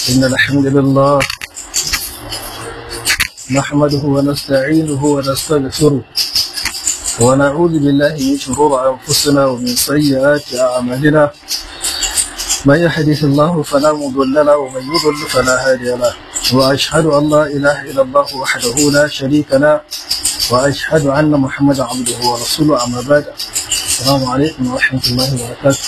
إن الحمد لله نحمده ونستعينه ونستغفره ونعوذ بالله من شرور أنفسنا ومن سيئات أعمالنا من يحدث الله فلا مضل له ومن يضل فلا هادي له وأشهد أن لا إله إلا الله وحده لا شريك له وأشهد أن محمدا عبده ورسوله أما بعد السلام عليكم ورحمة الله وبركاته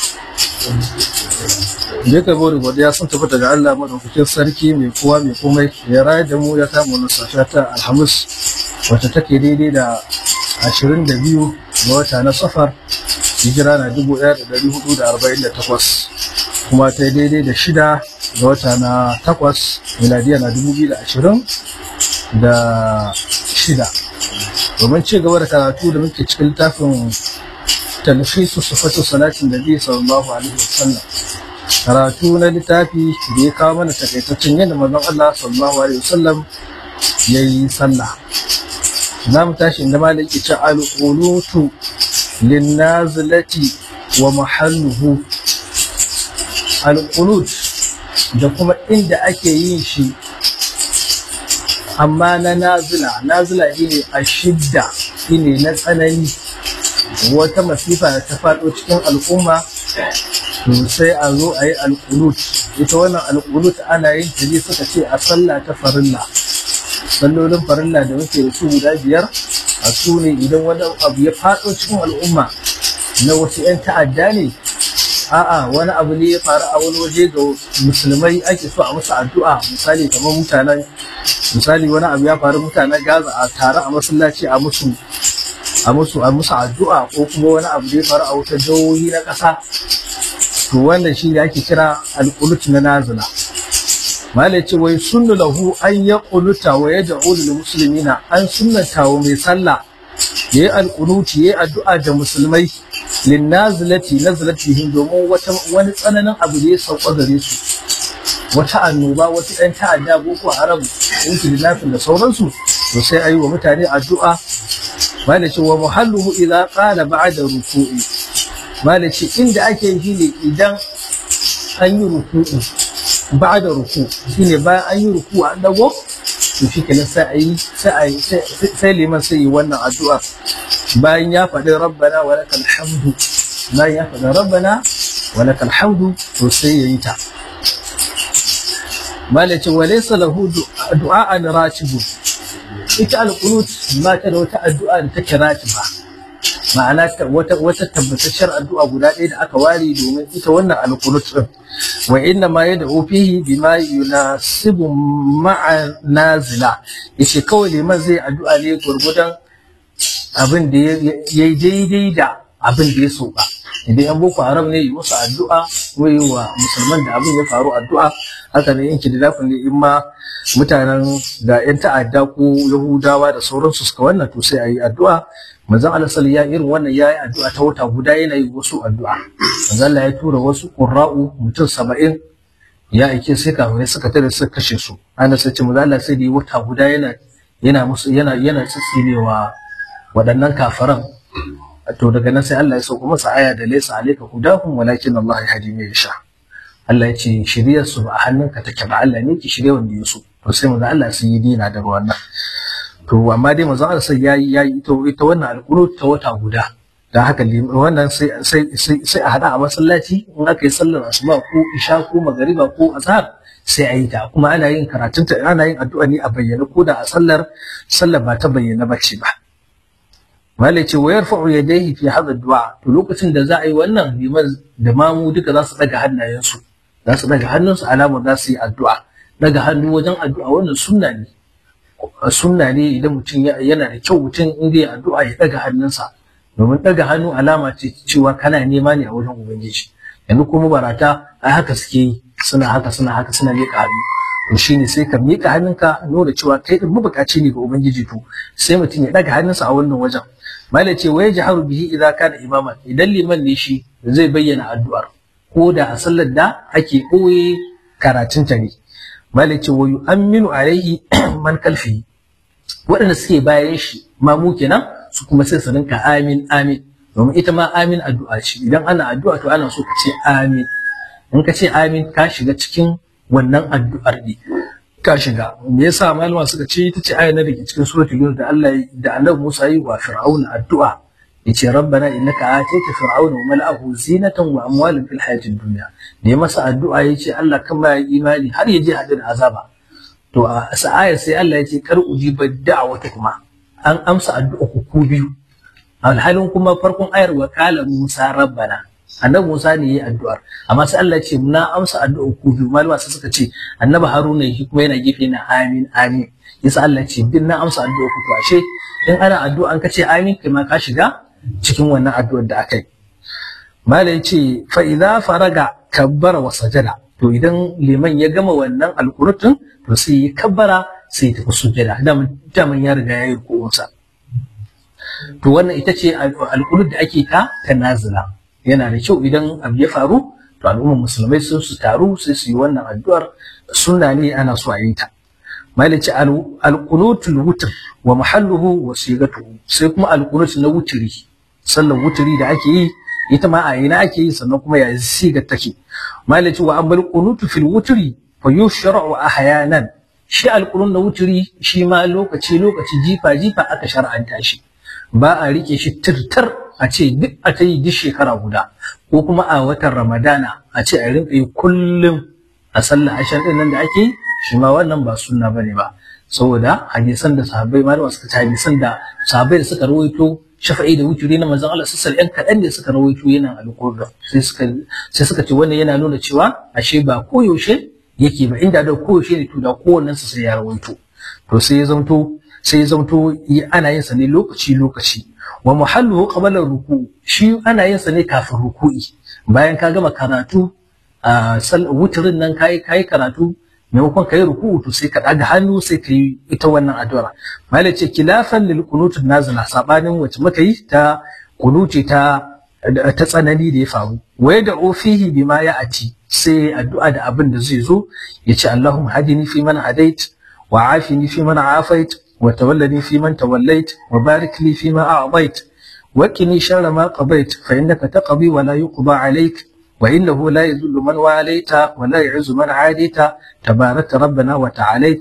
da ka bori godiya sun tabbata ga Allah madaukakin sarki mai kowa mai komai ya raya da mu ya kama wani safiya ta alhamis wacce take daidai da ashirin da biyu ga wata na safar hijira na dubu ɗaya da ɗari hudu da arba'in da takwas kuma ta daidai da shida ga wata na takwas miladiya na dubu biyu da ashirin da shida domin ci gaba da karatu da muke cikin littafin talfisu sufatu salatin da biyu sallallahu alaihi wasallam karatu na littafi da ya kawo mana takaitaccen yadda manzon Allah sallallahu alaihi wasallam ya yi sallah za mu tashi inda malik ya ce al-qunutu lin-nazilati wa mahalluhu al-qunut da kuma inda ake yin shi amma na nazila nazila shine a shidda shine na tsanani wata masifa da ta faɗo cikin al'umma to sai a zo a yi alƙulut ita wannan alƙulut ana yin ta ne suka ce a sallah ta farilla sallolin farilla da muke da su guda biyar a su ne idan wani abu ya faɗo cikin al'umma na wasu 'yan ta'adda ne a'a wani abu ne ya faru a wani waje ga musulmai ake so a musu addu'a misali kamar mutanen misali wani abu ya faru mutanen gaza a tare a masallaci a musu a musu a musu addu'a ko kuma wani abu da ya faru a wata jihohi na ƙasa to wannan shi ne ake kira alƙulut na nazila malai ce wai sunnu lahu an ya ƙuluta wa ya da'u lil muslimina an sunnata wa mai sallah ya yi alƙunuti ya yi addu'a da musulmai lin nazilati nazilatihim domin wata wani tsananin abu da ya sauka gare su wata annoba wata ɗan ta'adda boko haram intilafin da sauransu to sai a yi wa mutane addu'a malai ce wa muhalluhu idza qala ba'da ruku'i malai ce inda ake yi ne idan an yi ruku'u ba da ruku shine bayan an yi ruku an dago to shi kenan sai a yi sai liman sai yi wannan addu'a bayan ya faɗi rabbana wa lakal hamdu bayan ya faɗi rabbana wa lakal hamdu to sai ya yi ta malai ce wa laysa lahu du'a'an ratibun ita alqunut ba ta da wata addu'a da take ratiba ma'ana wata wata tabbatacciyar addu'a guda ɗaya da aka ware domin ita wannan alqunut din wa inna ma yad'u fihi bima yunasibu ma'a nazila yace kawai liman zai addu'a ne gurgudan abin da yayi daidai da abin da ya so ba idan yan boko haram ne yi musu addu'a ko yi wa musulman da abin ya faru addu'a haka ne yanki da dafin ne in ma mutanen da yan ta'adda ko yahudawa da sauransu suka wannan to sai a yi addu'a manzon Allah sallallahu ya irin wannan yayi addu'a ta wata guda yana yi wasu addu'a manzon Allah ya tura wasu qurra'u mutum 70 ya aike sai kafirai suka tare suka kashe su ana sai ce manzon Allah sai da wata guda yana yana musu yana yana tsitsinewa waɗannan kafiran to daga nan sai Allah ya sauko masa aya da laysa alayka hudahum walakin Allah yahdi man yasha Allah ya ce shiryar su ba a hannunka take ba Allah ne ki shirye wanda ya so to sai manzon Allah sai yi dina da wannan to amma dai manzon Allah sai yayi yayi ita ita wannan alƙurut ta wata guda dan haka wannan sai sai sai a hada a masallaci in aka yi sallar asuba ko isha ko magariba ko azhar sai a yi ta kuma ana yin karatun ta ana yin addu'a ne a bayyana ko da a sallar sallar ba ta bayyana bace ba malai ce wa yarfa'u yadayhi fi hadha du'a to lokacin da za a yi wannan liman da mamu duka za su daga hannayensu za su daga hannunsu alamar za su yi addu'a daga hannu wajen addu'a wannan sunna ne sunna ne idan mutum yana da kyau mutum in zai addu'a ya daga hannunsa domin daga hannu alama ce cewa kana nema ne a wajen ubangiji yanzu kuma barata ai haka suke yi suna haka suna haka suna miƙa hannu to shine sai ka miƙa hannunka nuna cewa kai din mabukaci ne ga ubangiji to sai mutum ya daga hannunsa a wannan wajen malai ce wai jaharu bihi idan kana imaman idan liman ne shi zai bayyana addu'ar ko da a sallar da ake ɓoye karatun ta ne malai ce wayu aminu alaihi man kalfi waɗanda suke bayan shi mamu kenan su kuma sai su rinka amin amin domin ita ma amin addu'a ce idan ana addu'a to ana so ka ce amin in ka ce amin ka shiga cikin wannan addu'ar ne ka shiga me yasa malama suka ce ita ce ayar da ke cikin suratul yunus da Allah da Annabi Musa yi wa Fir'auna addu'a yace rabbana innaka atayta fir'auna wa mala'ahu zinatan wa amwalan fil hayatid dunya da ya masa addu'a yace Allah kan ba imani har ya je hadin azaba to a ayar sai Allah yace kar ujiba da'awata kuma an amsa addu'a ku ku biyu alhalin kuma farkon ayar wa qala Musa rabbana annabi Musa ne yayi addu'ar amma sai Allah ce na amsa addu'a ku biyu malama sai suka ce annabi Haruna shi kuma yana gefe na amin amin yasa Allah ce din na amsa addu'a ku to ashe in ana addu'a an kace amin kai ma ka shiga cikin wannan addu'ar da aka yi malai ce fa idza faraga kabbara wa sajada to idan liman ya gama wannan alqurutun to sai ya kabbara sai ya tafi sujada daman ya riga ya yi rukunsa to wannan ita ce alqurut da ake ta ta nazila yana da kyau idan abu ya faru to al'ummar musulmai sun su taru sai su yi wannan addu'ar sunna ne ana so a yi ta malici alqunutul wutr wa mahalluhu wa sigatuhu sai kuma alqunut na wutri sallar wutri da ake yi ita ma a ina ake yi sannan kuma ya siga take malici wa ambal qunutu fil wutri fa yushra'u ahyanan shi alqunut na wutri shi ma lokaci lokaci jifa jifa aka shar'anta shi ba a rike shi tirtar a ce duk a ta yi duk shekara guda ko kuma a watan ramadana a ce a rinka yi kullum a sallar ashan din nan da ake yi shi ma wannan ba sunna bane ba saboda hadisan da sahabbai malama suka ci hadisan da sahabbai da suka rawaito shafa'i da wuturi na manzon Allah sallallahu alaihi kaɗan da suka rawaito yana alƙur'an sai suka sai suka ce wannan yana nuna cewa ashe ba koyaushe yake ba inda da koyaushe ne to da kowannen sa sai ya rawaito to sai ya zamto sai ya zamto ana yin sa ne lokaci lokaci wa muhalluhu qabla ruku shi ana yin sa ne kafin ruku'i bayan ka gama karatu a wuturin nan kai kai karatu maimakon kai ruku'u to sai ka daga hannu sai ka yi ita wannan addu'a malai ce kilafan lil qunut nazila sabanin wacce muka yi ta kunuti ta ta tsanani da ya faru waya da ofihi bima ya ati sai addu'a da abin da zai zo ya ce Allahumma hadini fi man hadait wa afini fi man afait وتولني في من توليت وبارك لي فيما أعطيت وقني شر ما قضيت فإنك تقضي ولا يقضى عليك وإنه لا يذل من واليت ولا يعز من عاديت تبارك ربنا وتعاليت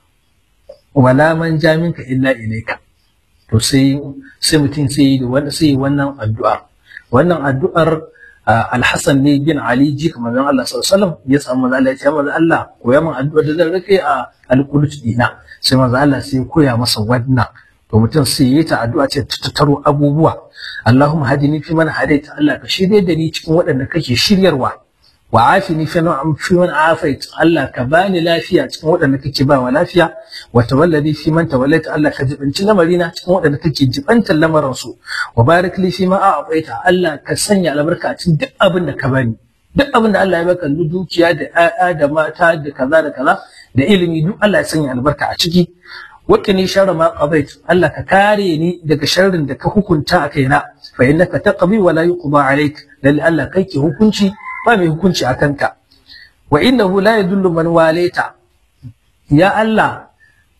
ولا من جاء منك إلا إليك to sai sai mutum sai da wannan sai wannan addu'a wannan addu'ar Al-Hassan ne bin Ali ji kamar Allah sallallahu alaihi wasallam ya samu manzo Allah ya ce manzo Allah koya min addu'ar da zan rike a al-qunut dina sai manzo Allah sai koya masa wannan to mutum sai yi ta addu'a ce ta tattaro abubuwa Allahumma hadini fi man hadaita Allah ka shirye da ni cikin waɗanda kake shiryarwa wa afini fi man fi man afait Allah ka bani lafiya cikin waɗanda kake ba wa lafiya wa tawallani fi man tawallaita Allah ka jibinci lamarina cikin waɗanda kake jibantar lamarin su wa barik li fi ma a'taita Allah ka sanya albarka a cikin duk abin da ka bani duk abin da Allah ya baka dukiya da ƴaƴa da mata da kaza da kaza da ilimi duk Allah ya sanya albarka a ciki wakini sharra ma qadait Allah ka kare ni daga sharrin da ka hukunta a kaina fa innaka taqbi wa la yuqda alayk lalle Allah kai ke hukunci ba mai hukunci a kanka wa innahu la yadullu man walaita ya Allah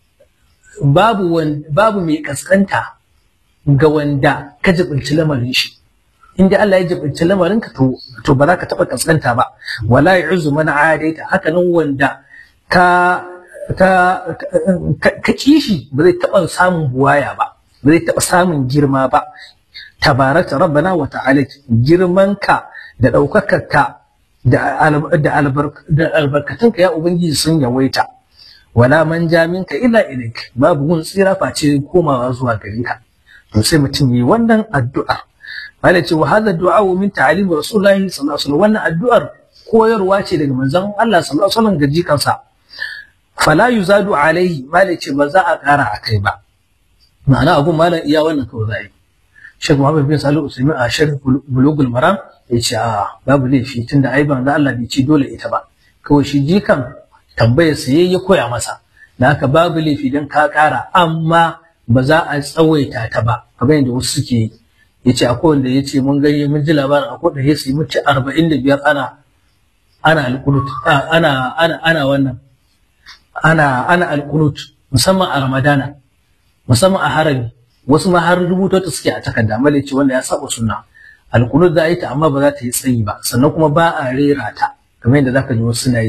babu babu mai kaskanta ga wanda ka jibinci lamarin shi inda Allah ya jibinci lamarin ka to to ba za ka taba kaskanta ba wala yu'zu man adaita haka nan wanda ka ka ka kishi ba zai taba samun buwaya ba ba zai taba samun girma ba tabaraka rabbana wa ta'ala girmanka da ɗaukakarka da albarkatunka ya ubangiji sun yawaita wala man jaminka illa ilaik babu gun tsira face komawa zuwa gare ka to sai mutum yi wannan addu'a malai ce wa hadha du'a min ta'alim rasulullahi sallallahu alaihi wasallam wannan addu'ar koyarwa ce daga manzon Allah sallallahu alaihi wasallam ga jikansa fala yuzadu alaihi malai ce ba za a kara akai ba ma'ana abun malam iya wannan kawai za yi Sheikh Muhammad bin Salih Usaimin a Sharh Bulugul Maram ya ce a babu laifi tunda ai ban Allah bai ce dole ita ba kawai shi jikan tambayar sa ya koya masa da haka babu laifi dan ka kara amma ba za a tsawaita ta ba kamar yadda wasu suke yi yace akwai wanda yace mun gani mun ji labarin akwai da yace mutu 45 ana ana alqunut ana ana ana wannan ana ana alqunut musamman a Ramadana musamman a harami wasu ma har rubuta ta suke a takarda male ce wanda ya saba sunna alqunut za a yi ta amma ba za ta yi tsayi ba sannan kuma ba a rera ta kamar yadda zaka ji wasu suna yi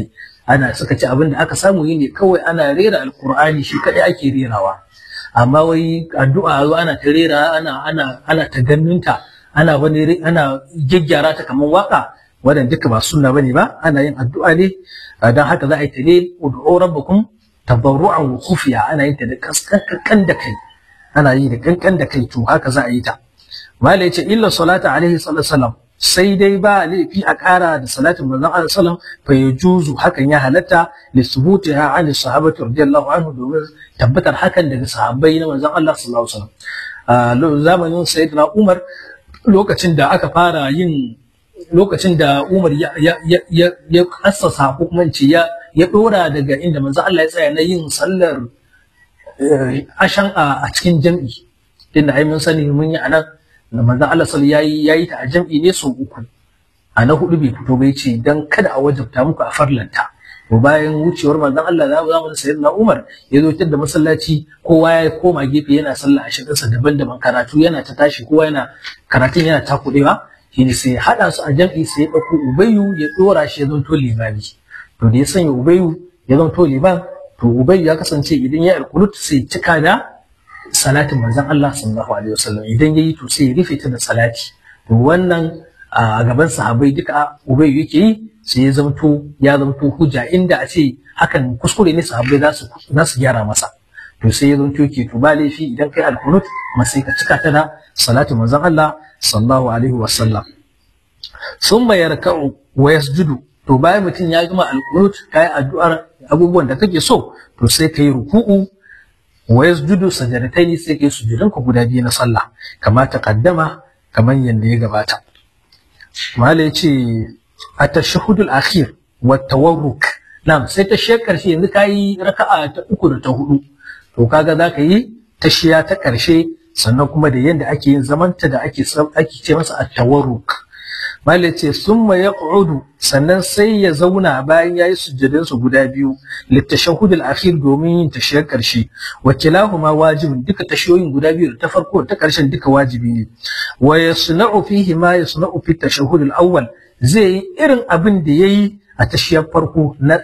ana suka ce abin da aka samu yi ne kawai ana rera alkur'ani shi kadai ake rerawa amma wai addu'a zo ana ta rera ana ana ana ta ganinta ana wani ana gyaggyara ta kamar waka wannan duka ba sunna bane ba ana yin addu'a ne dan haka za a yi ta ne ud'u rabbakum tabarru'an wa khufiya ana yin ta da kaskan da kai ana yi da kankan da kai to haka za a yi ta mala yace illa salata alaihi sallallahu alaihi wasallam sai dai ba laifi a ƙara da salatin manzon Allah sallam fa yajuzu hakan ya halatta li subutiha an sahabati radiyallahu anhu domin tabbatar hakan daga sahabbai na manzon Allah sallallahu alaihi wasallam zamanin sayyidina Umar lokacin da aka fara yin lokacin da Umar ya ya ya ya assasa ko kuma ce ya ya dora daga inda manzon Allah ya tsaya na yin sallar ashan a cikin jam'i inda ai mun sani mun yi anan da manzon Allah sallallahu yayi yayi ta a jam'i ne sau uku a na hudu bai fito bai ce dan kada a wajabta muku a farlanta to bayan wucewar manzon Allah za mu zama sayyidina Umar ya zo da masallaci kowa ya koma gefe yana sallah a shirinsa daban-daban karatu yana ta tashi kowa yana karatun yana takudewa shine sai ya hada su a jam'i sai ya dauko Ubayyu ya dora shi ya zonto limami to da ya sanya Ubayyu ya zonto liman to Ubayyu ya kasance idan ya alkulut sai cika da salatin manzon Allah sallallahu alaihi wasallam idan yayi to sai ya rufe ta da salati to wannan a gaban sahabbai duka ubay yake yi sai ya zamto ya zamto hujja inda a ce hakan kuskure ne sahabbai za su za su gyara masa to sai ya zamto yake to ba laifi idan kai alkunut kuma sai ka cika ta da salatin manzon Allah sallallahu alaihi wasallam summa yarka'u wa yasjudu to bayan mutum ya gama alkunut kai addu'ar abubuwan da kake so to sai kai ruku'u wa yasjudu sajadataini sai kai sujudan ku guda biyu na sallah kama taqaddama kaman yanda ya gabata mala yace at-tashahhud al-akhir wa tawarruk na'am sai ta shi karshe yanzu kai raka'a ta uku da ta hudu to kaga zaka yi tashiya ta karshe sannan kuma da yanda ake yin zamanta da ake ake ce masa at-tawarruk Malik ce summa yaq'udu sannan sai ya zauna bayan yayi sujjadin su guda biyu litashahhud al-akhir domin yin tashiyar karshe wa kilahuma wajibun duka tashiyoyin guda biyu ta farko ta karshen duka wajibi ne wa yasna'u fihi ma yasna'u fi tashahhud al-awwal zai yi irin abin da yayi a tashiyar farko na,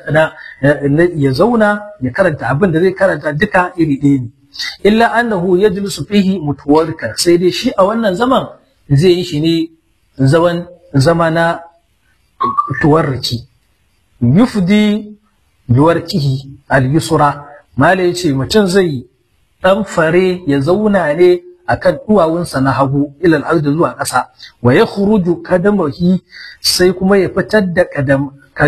ya zauna ya karanta abin da zai karanta duka iri ɗaya ne illa annahu yajlisu fihi mutawarrikan sai dai shi a wannan zaman zai yi shi ne zaman zama na tuwarriki yufdi biwarkihi al-yusra mala yace mutum zai dan fare ya zauna ne akan duwawunsa na hagu ilal ardi zuwa ƙasa wa ya khuruju kadamahi sai kuma ya fitar da kadam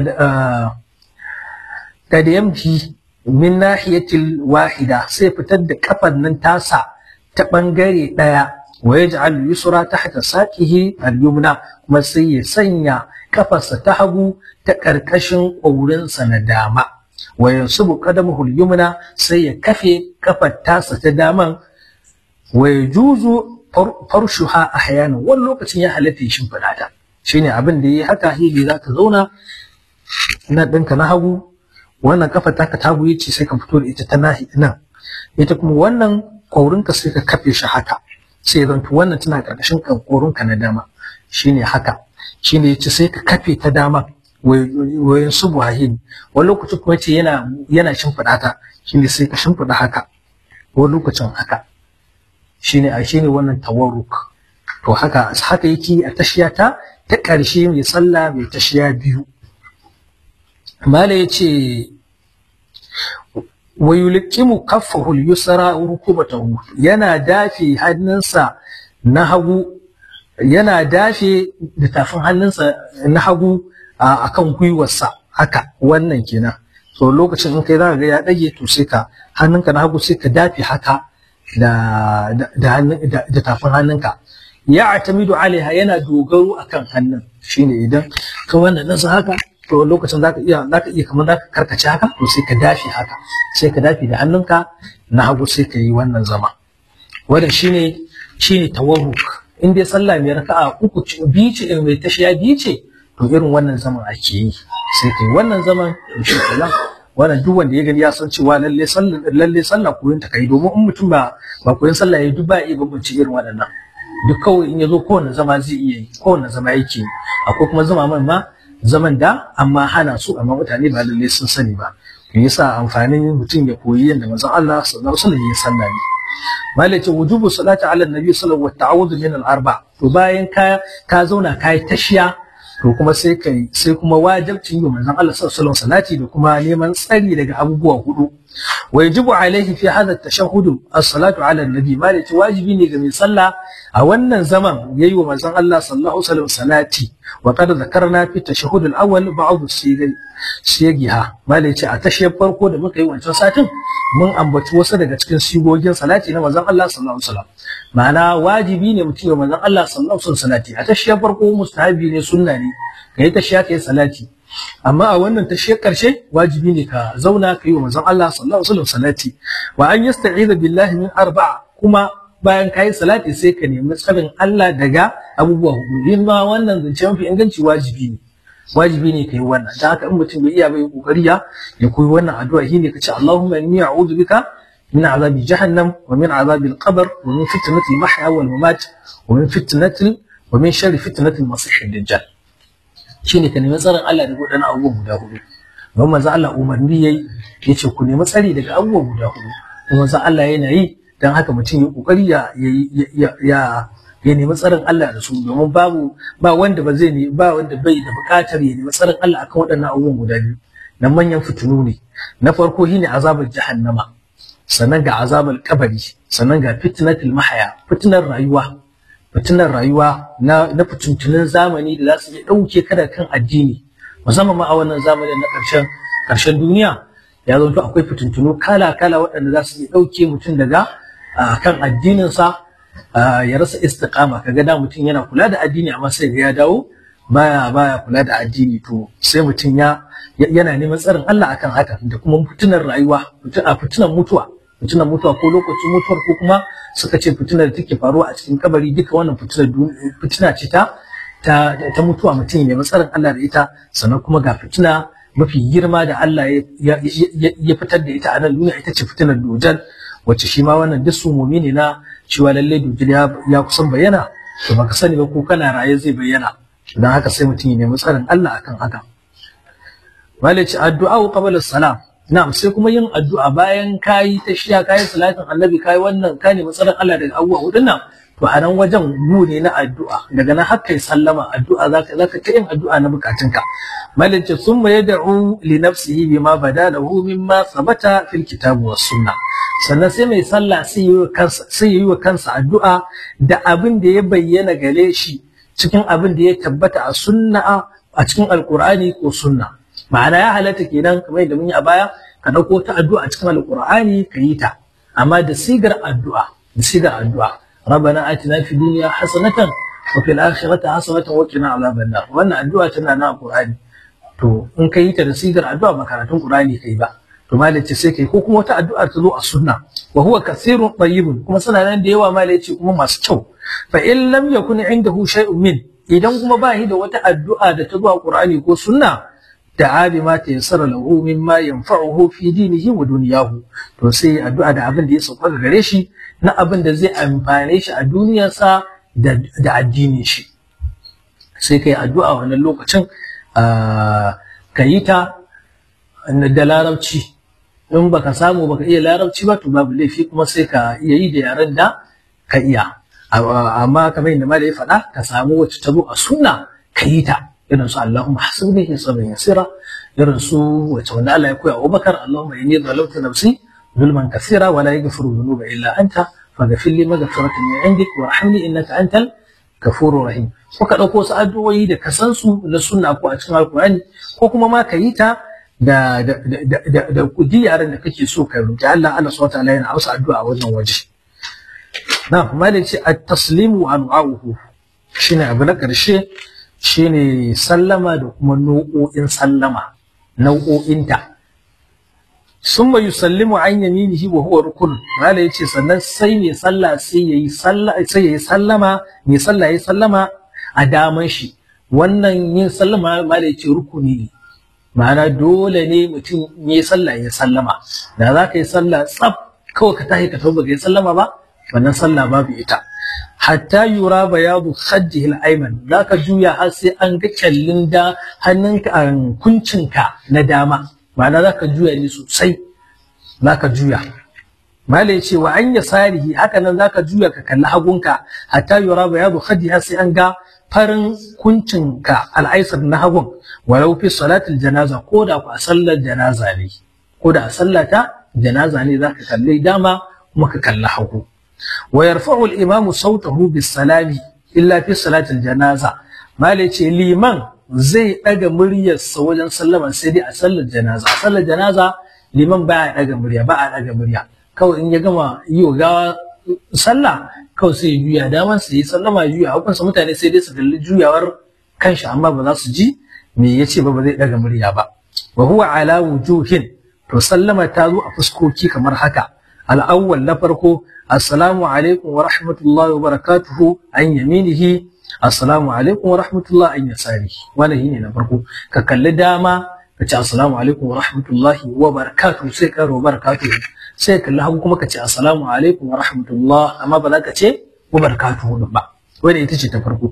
kadamhi min nahiyatil wahida sai fitar da kafan nan tasa ta bangare daya wa yaj'al yusra tahta saqihi al-yumna kuma sai ya sanya kafarsa ta hagu ta karkashin ƙaurinsa na dama wa yansubu qadamuhu al-yumna sai ya kafe kafar tasa ta daman wa yajuzu farshuha ahyana wani lokacin ya halatta ya shimfiɗa ta shine abin da yayi haka hili zaka zauna na ɗinka na hagu wannan kafa taka ta hagu yace sai ka fito da ita ta nahi nan ita kuma wannan ƙaurinka sai ka kafe shi haka sai zanto wannan tana ƙarƙashin ƙaurinka na dama shine haka shine yace sai ka kafe ta dama wayan subuhahin wani lokacin kuma ce yana yana shimfiɗa ta shine sai ka shimfiɗa haka wani lokacin haka shine a shine wannan tawarruk to haka haka yake a tashiya ta ta ƙarshe mai sallah mai tashiya biyu mala yace wa yulqimu kaffahu al-yusra rukubatahu yana dafe hannunsa na hagu yana dafe da tafin hannunsa na hagu a kan gwiwarsa haka wannan kenan so lokacin in kai zaka ga ya dage to sai ka hannunka na hagu sai ka dafe haka da da da tafin hannunka ya atamidu alaiha yana dogaro akan hannun shine idan ka wannan nasa haka to lokacin zaka iya zaka iya kamar zaka karkace haka to sai ka dafe haka sai ka dafe da hannunka na hagu sai ka yi wannan zama wannan shine shine tawarruk in dai sallah mai raka'a uku biyu ce mai tashiya biyu ce to irin wannan zaman ake yi sai kai wannan zaman to shi kenan wannan duk wanda ya gani ya san cewa lalle sallah lalle sallah koyon ta kai domin in mutum ba ba koyon sallah ya duk ba iya bambance irin waɗannan duk kawai in ya zo kowane zama zai iya yi kowane zama yake yi akwai kuma zama man ma zaman da amma hana su amma mutane ba lalle sun sani ba me yasa amfanin mutum ya koyi yadda manzon Allah sallallahu alaihi wasallam ya sallah ne malai ce wujubu salati ala nabi sallallahu alaihi wasallam wa min al arba to bayan ka ka zauna kai tashiya to kuma sai kai sai kuma wajibcin yi manzon Allah sallallahu alaihi salati da kuma neman tsari daga abubuwa hudu wa yajibu alaihi fi hadha at-tashahhud as-salatu ala nabi malai ce wajibi ne ga mai sallah a wannan zaman yayi wa manzon Allah sallallahu alaihi wasallam salati wa qad dhakarna fi tashahhud al-awwal ba'd as-sigai siyagiha malai ce a tashiyar farko da muka yi wancan satin mun ambaci wasu daga cikin sigogin salati na manzon Allah sallallahu alaihi wasallam ma'ana wajibi ne mutum ya manzon Allah sallallahu alaihi wasallam salati a tashiyar farko mustahabi ne sunna ne kai tashiya kai salati amma a wannan tashiyar karshe wajibi ne ka zauna ka yi wa manzon Allah sallallahu alaihi wasallam salati wa an yasta'iza billahi min arba'a kuma bayan kayi salati sai ka nemi tsarin Allah daga abubuwa hudu yin ma wannan zance mafi inganci wajibi ne wajibi ne kai wannan dan haka in mutum bai iya bai kokari ya ya koyi wannan addu'a shine kace Allahumma inni a'udhu bika min azabi jahannam wa min azabi al-qabr wa min fitnati al-mahya wal mamat wa min fitnati wa min sharri fitnati al-masih ad-dajjal shine ka nemi tsarin Allah daga wadannan abubuwa guda hudu don manzo Allah umarni yayi yace ku nemi tsari daga abubuwa guda hudu kuma manzo Allah yana yi dan haka mutum ya kokari ya ya ya nemi tsarin Allah da su domin babu ba wanda ba zai ne ba wanda bai da bukatar ya nemi tsarin Allah akan waɗannan abubuwan guda biyu na manyan fitinu ne na farko shine azabar jahannama sannan ga azabar kabari sannan ga fitnatul mahaya fitinar rayuwa fitinar rayuwa na na fitintunan zamani da za su iya ɗauke ka da kan addini musamman ma a wannan zamanin na ƙarshen ƙarshen duniya ya zanto akwai fitintunu kala kala waɗanda za su iya ɗauke mutum daga kan addininsa ya rasa istiqama kaga da mutum yana kula da addini amma sai ga ya dawo baya baya kula da addini to sai mutum ya yana neman tsarin Allah akan haka da kuma fitinar rayuwa a fitinar mutuwa fitinar mutuwa ko lokacin mutuwar ko kuma suka ce fitinar da take faruwa a cikin kabari duka wannan fitinar fitina ce ta ta mutuwa mutum ya nemi tsarin Allah da ita sannan kuma ga fitina mafi girma da Allah ya fitar da ita a nan duniya ita ce fitinar dujal wacce shi ma wannan duk sumumi ne na cewa lalle dujal ya kusan bayyana to baka sani ba ko kana raye zai bayyana don haka sai mutum ya nemi tsarin Allah akan haka malaci addu'a qabla salam na'am sai kuma yin addu'a bayan kayi tashiya kayi salatin annabi kayi wannan ka nemi tsarin Allah daga abubuwa hudun nan to a nan wajen gu ne na addu'a daga nan har kai sallama addu'a zaka zaka ta yin addu'a na bukatunka malaci summa yad'u li nafsihi bima bada lahu mimma sabata fil kitab was sunnah sannan sai mai sallah sai yi wa kansa addu'a da abin da ya bayyana gare shi cikin abin da ya tabbata a sunna a cikin alkur'ani ko sunna ma'ana ya halatta kenan kamar yadda mun yi a baya ka dauko ta addu'a a cikin alkur'ani ka yi ta amma da sigar addu'a da sigar addu'a rabbana atina fid dunya hasanatan wa fil akhirati hasanatan wa qina adhaban nar wannan addu'a tana na alkur'ani to in ka yi ta da sigar addu'a ba karatun qur'ani kai ba to malai ce sai kai ko kuma wata addu'a ta zo a sunna wa huwa kathirun tayyibun kuma suna nan da yawa malai ce kuma masu kyau fa in lam yakun indahu shay'un min idan kuma ba shi da wata addu'a da ta zo a qur'ani ko sunna da abi ma ta yassara lahu mimma yanfa'uhu fi dinihi wa dunyahu to sai addu'a da abin da ya sauka gare shi na abin da zai amfane shi a duniyarsa da da addinin shi sai kai addu'a wannan lokacin ka yi ta da larabci in baka samu baka iya larabci ba to babu laifi kuma sai ka iya yi da yaren da ka iya amma kamar yadda malai ya faɗa ka samu wacce ta zo a sunna ka yi ta irin su Allahumma hasibni hisaban yasira irin su wacce wanda Allah ya koya Abubakar Allahumma inni zalamtu nafsi zulman kathira wa la yaghfiru dhunuba illa anta faghfir li maghfiratan min indik warhamni innaka antal ghafurur rahim ko ka dauko su addu'o'i da ka san su na sunna ko a cikin alqur'ani ko kuma ma ka yi ta da da da da da kudi yaran da kake so ka roki Allah Allah subhanahu wataala yana amsa addu'a a wannan waje na kuma da ce at-taslimu wa anwa'uhu shine abu na karshe shine sallama da kuma nau'o'in sallama nau'o'inta summa yusallimu an yaminihi wa huwa rukun mala yace sannan sai mai sallah sai yayi sallah sai yayi sallama mai sallah yayi sallama a daman shi wannan yin sallama mala yace rukuni ne ma'ana dole ne mutum ya sallah ya sallama da za ka yi sallah tsaf kawai ka tashi ka tauba ka yi sallama ba wannan sallah babu ita hatta yura bayadu khaddihi al-ayman zaka juya har sai an ga kyallin da hannunka kuncinka na dama ma'ana zaka juya ne sosai zaka juya mala ya ce wa an yasarihi haka nan zaka juya ka kalli hagunka hatta yura bayadu khaddihi har sai an ga farin kuncinka al'aisar na hagun walau fi salatul janaza ko da ku a sallar janaza ne ko da a sallata janaza ne zaka kalli dama kuma ka kalli hagu wa yarfa'u al-imamu sautahu bis salami illa fi salatil janaza mala ce liman zai daga muryarsa wajen sallama sai dai a sallar janaza a sallar janaza liman ba ya daga murya ba a daga murya kawai in ya gama yi wa gawa sallah kawai sai ya juya daman sai ya sallama ya juya hukunsa mutane sai dai su kalli juyawar kanshi amma ba za su ji me yace ba ba zai daga murya ba wa huwa ala wujuhin to sallama ta zo a fuskoki kamar haka al-awwal na farko assalamu alaikum wa rahmatullahi wa barakatuhu an yaminihi assalamu alaikum wa rahmatullahi an yasarihi wannan shine na farko ka kalli dama ka ce assalamu alaikum wa rahmatullahi wa barakatuhu sai ka ro barakatuhu sai kalli hagu kuma ka ce assalamu alaikum wa rahmatullah amma ba za ka ce wa barakatuhu ba wanda ita ce ta farko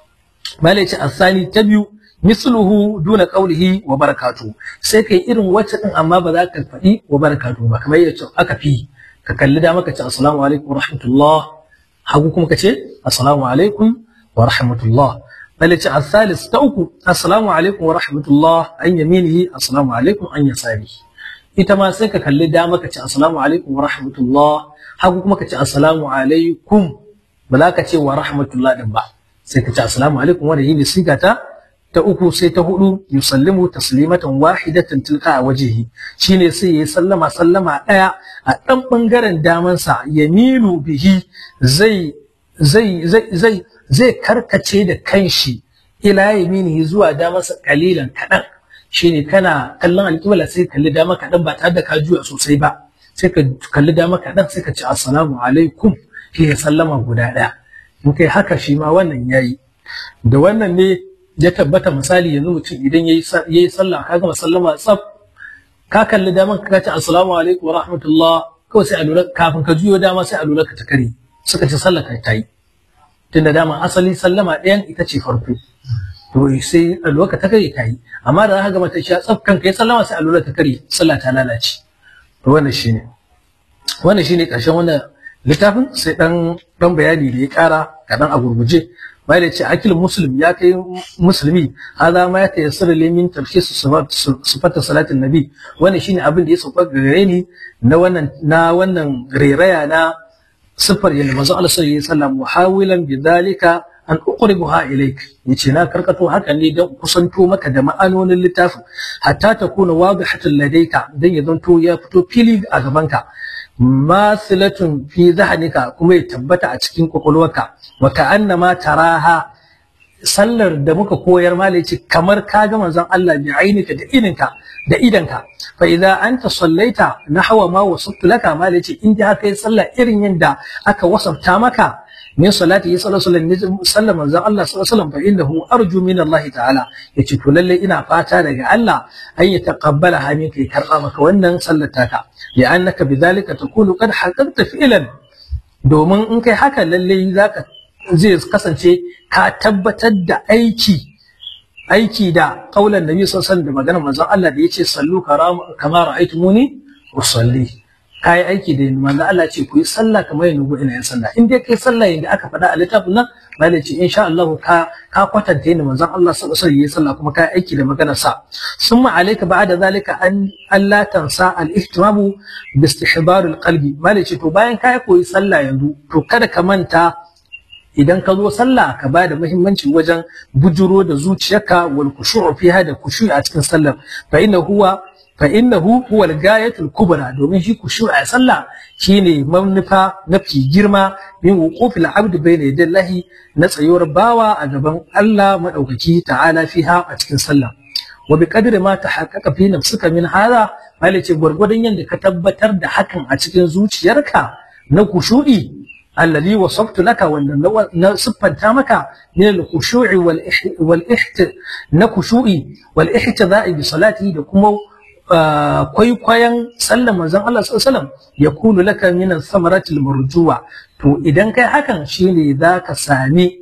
malai ce asali ta biyu misluhu duna qawlihi wa barakatuhu sai kai irin wacce din amma ba za ka faɗi wa barakatuhu ba kamar yadda aka fi ka kalli dama ka ce assalamu alaikum wa rahmatullah hagu kuma ka ce assalamu alaikum wa rahmatullah malai ce asalis ta uku assalamu alaikum wa rahmatullah an yaminihi assalamu alaikum an yasarihi ita ma sai ka kalli dama ka ce assalamu alaikum wa rahmatullah hagu kuma ka ce assalamu alaikum ba za ka ce wa rahmatullah din ba sai ka ce assalamu alaikum wanda yini siga ta ta uku sai ta hudu yusallimu taslimatan wahidatan tilka a wajihi shine sai yayi sallama sallama daya a dan bangaren damansa yaminu bihi zai zai zai zai zai karkace da kanshi ila yaminihi zuwa damansa kalilan kadan shine kana kallon alƙibla sai kalli dama kaɗan ba tare da ka juya sosai ba sai ka kalli dama kaɗan sai ka ce assalamu alaikum shi ya sallama guda ɗaya in kai haka shi ma wannan yayi da wannan ne ya tabbata misali yanzu mutum idan yayi yayi sallah ka gama sallama tsaf ka kalli dama ka ce assalamu alaikum wa rahmatullah kawai sai a lura kafin ka juyo dama sai a lura ka ta kare suka ce sallah ta yi tunda dama asali sallama ɗayan ita ce farko to sai alwaka ta kare ta yi amma da aka gama ta sha tsaf kanka ya sallama sai alwala ta kare sallah ta lalace to wannan shine wannan shine karshen wannan littafin sai dan dan bayani da ya kara kadan a gurguje bai da ce akil muslim ya kai musulmi hada ma ya tayassara limin tafsir sifatu salatin nabi wannan shine abin da ya sauka gare ni na wannan na wannan rairaya na sifar yanda manzo Allah sallallahu alaihi wasallam muhawilan bidhalika an uqribuha ilayk yace na karkato haka ne don kusanto maka da ma'anonin littafin hatta ta kuna wadihatan ladayka dan ya zanto ya fito fili a gabanka masilatun fi zahnika kuma ya tabbata a cikin kwakwalwarka wa ka'annama taraha sallar da muka koyar mala yace kamar ka ga manzon Allah bi ainika da idinka da idanka fa idza anta sallaita nahwa ma wasaftu laka mala yace in da kai sallah irin yanda aka wasafta maka min salati sallallahu alaihi wasallam sallam manzon Allah sallallahu alaihi wasallam fa innahu arju min Allah ta'ala yace to lalle ina fata daga Allah an ya taqabbala ha minka ya karba maka wannan sallar taka ya annaka bidhalika takunu qad haqqaqta fi'lan domin in kai haka lalle zaka zai kasance ka tabbatar da aiki aiki da kaulan nabi sallallahu alaihi wasallam da maganar manzon Allah da yace sallu kama ra'aytumuni usalli kai aiki da manzo Allah ce ku yi sallah kamar yadda ina yin sallah in dai kai sallah yadda aka faɗa a littafin nan malai ce insha Allah ka ka kwatanta yadda manzon Allah sallallahu alaihi wasallam kuma kai aiki da maganar sa summa alayka ba'da zalika an Allah tansa al-ihtimamu bi istihbar al-qalbi malai ce to bayan kai koyi sallah yanzu to kada ka manta idan ka zo sallah ka ba da muhimmanci wajen bujuro da zuciyarka wal khushu'u fiha da khushu'i a cikin sallar fa inna huwa fa innahu huwa al-gayatul kubra domin shi khushu'i a sallah shine manufa mafi girma min wuqufil abd bayna yadallahi na tsayuwar bawa a gaban Allah madaukaki ta'ala fiha a cikin sallah wa bi qadri ma tahaqqaqa fi nafsika min hada ce gwargwadon yadda ka tabbatar da hakan a cikin zuciyarka na khushu'i الذي وصفت لك ونصفنت مك من الخشوع والإحت والإحت نخشوعي والاحتذاء بصلاته لكم kwaikwayon sallar manzon Allah sallallahu alaihi wasallam ya kunu laka min samaratil marjuwa to idan kai hakan shine zaka sami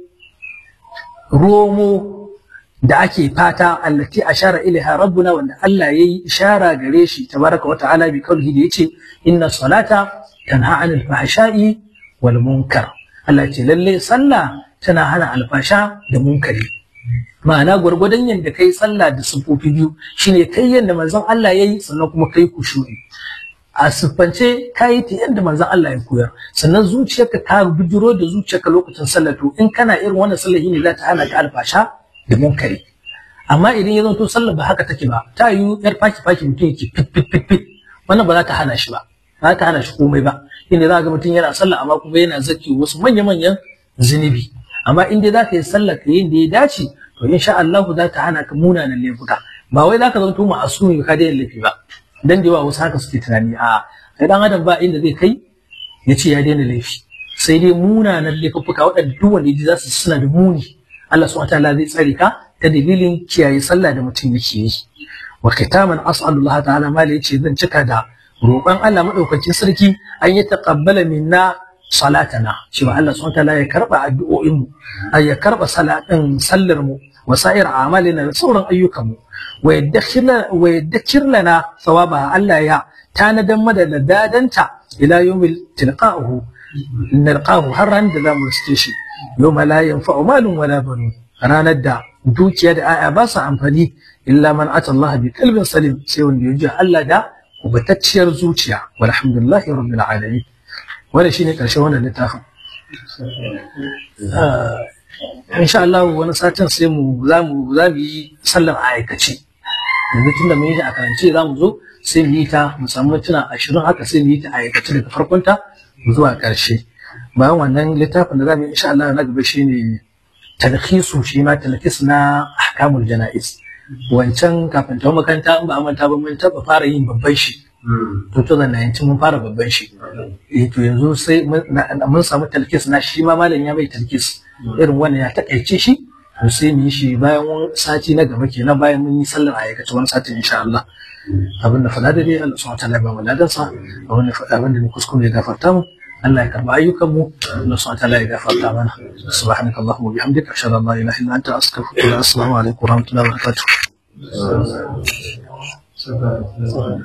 romo da ake fata allati ashara ilaiha rabbuna wanda Allah yayi ishara gare shi tabaraka wa ta'ala bi kaulihi da yace inna salata tanha 'anil fahsha'i wal munkar Allah ce lalle sallah tana hana alfasha da munkari ma'ana gwargwadon yadda kai sallah da sufofi biyu shine kai yadda manzon Allah yayi sannan kuma kai kushuri a siffance ka yi ta yadda manzon Allah ya koyar sannan zuciyarka ta bijiro da zuciyarka lokacin sallah to in kana irin wannan sallah ne za ta hana ka alfasha da munkari amma idan ya zanto sallah ba haka take ba ta yi yar faki faki mutum yake fit fit fit fit wannan ba za ta hana shi ba ba za ta hana shi komai ba inda za ga mutum yana sallah amma kuma yana zaki wasu manya-manyan zunubi amma in dai za ka yi sallah ka yin da ya dace to insha Allah za ta hana ka munanan laifuka ba wai za ka zanto ma'asumi ka daina laifi ba dan da yawa wasu haka suke tunani a kai dan adam ba inda zai kai ya ce ya daina laifi sai dai munanan laifuka waɗanda duk wanda za su suna da muni Allah subhanahu wataala zai tsare ka ta dalilin kiyaye sallah da mutum yake yi wa kitaman as'alullah ta'ala ma yace zan cika da roƙon Allah madaukakin sarki an yi taqabbala minna salatana cewa Allah subhanahu wataala ya karba addu'o'in mu ay ya karba salatin sallar mu wa sa'ir a'malina da sauran ayyukan mu wa yaddakhir lana sawaba Allah ya tanadan mada da dadanta ila yawmil tilqa'uhu nalqahu har ran da zamu riske shi yawma la yanfa'u malun wala banun ranar da dukiya da aya ba su amfani illa man ata Allah bi qalbin salim sai wanda ya ji Allah da kubatacciyar zuciya walhamdulillahi rabbil alamin wannan shine karshen wannan littafin insha Allah wani satin sai mu za mu za mu yi sallar a aikace yanzu tunda mun yi ta a karance za mu zo sai mu yi ta mu samu mintuna ashirin haka sai mu yi ta a aikace daga farkonta zuwa ƙarshe bayan wannan littafin da za mu yi insha Allah na gaba shine talhisu shi ma talhis na ahkamul janaiz wancan kafin ta makaranta in ba a manta ba mun taba fara yin babban shi to to da mun fara babban shi eh to yanzu sai mun samu talhis na shi ma malam ya bai talhis irin wannan ya takaice shi to sai mu yi shi bayan wani sati na gaba kenan bayan mun yi sallar aikace wani sati insha Allah abin da fada da dai Allah subhanahu wa ta'ala ba mu ladansa abin da fada abin da ni kuskure ya gafarta mu Allah ya karba ayyukan mu Allah subhanahu wa ta'ala ya gafarta mana subhanaka allahumma wa bihamdika ashhadu an la ilaha illa anta astaghfiruka wa atubu ilaik assalamu alaikum wa rahmatullahi wa barakatuh